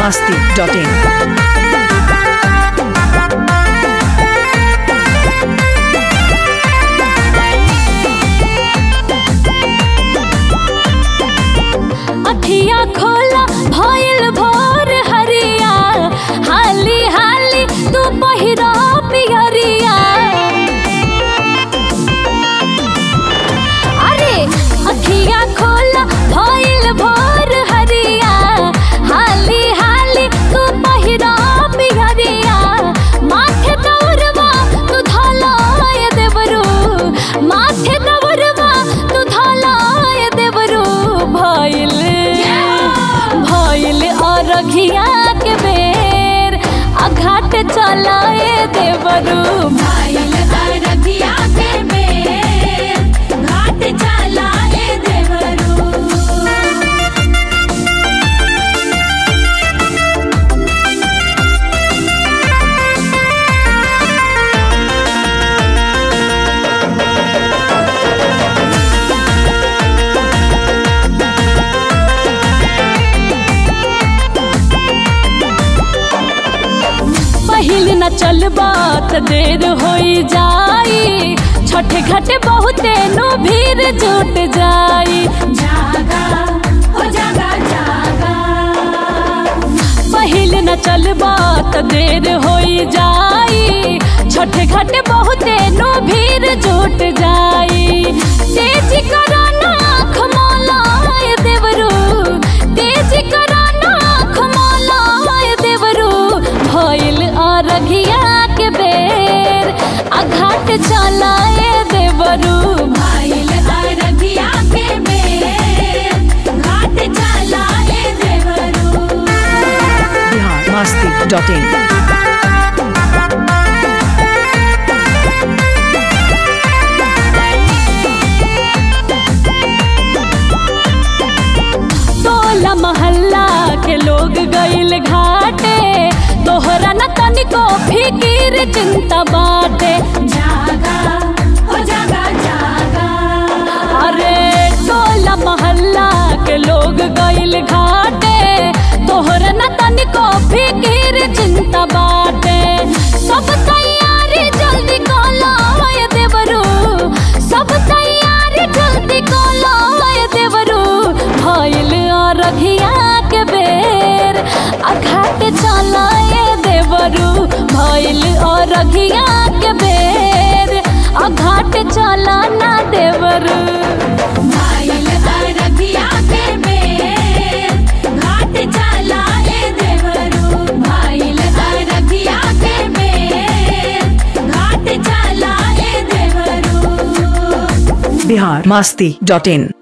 masti.in. अखिया खोला भइल भोर हरिया हाली हाली तू पहिरा पियरिया अरे अखिया खोला भइल भोर हरिया हाली हाली तू पहिरा पियरिया माथे दौरवा तू धलाय देवरू माथे दौरवा तू धलाय देवरू भइल भइल अरघिया के बेर अघाट चलाए देवरू भइल अरगिया के बेर घाट चलाए देवरू पहिल न चलबा त देर होई जाई छठे घाटे बहुते नु भीड़ जुट जाई जागा हो जागा जागा पहिल न चलबा त देर होई जाई छठे घाटे बहुते नु भीड़ जुट जाई तेज करो नाख मोलाय देवरू तेज करो नाख मोलाय देवरू भइल अरघिया के बेर अघाट चलाए देवरू भइल अरगिया के बेर घाट चलाए देवरू Bihar masti.in. टोला मोहल्ला के लोग गइल घाटे तोहरा न तनिको फिकीर चिंता बाटे जागा हो जागा जागा अरे टोला मोहल्ला के लोग गइल घाटे तोहरा न तनिको फिकीर चिंता बाटे सब तैयारी जल्दी कलो ये देवरू सब तैयारी जल्दी कलो ये देवरू भइल अरघिया के बेर अघाट चलाए देवरू भइल अरघिया के बेर अघाट चलाना देवरू भइल अरगिया के बेर घाट चलाए देवरू भइल अरगिया के बेर घाट चलाए देवरू Bihar masti.in.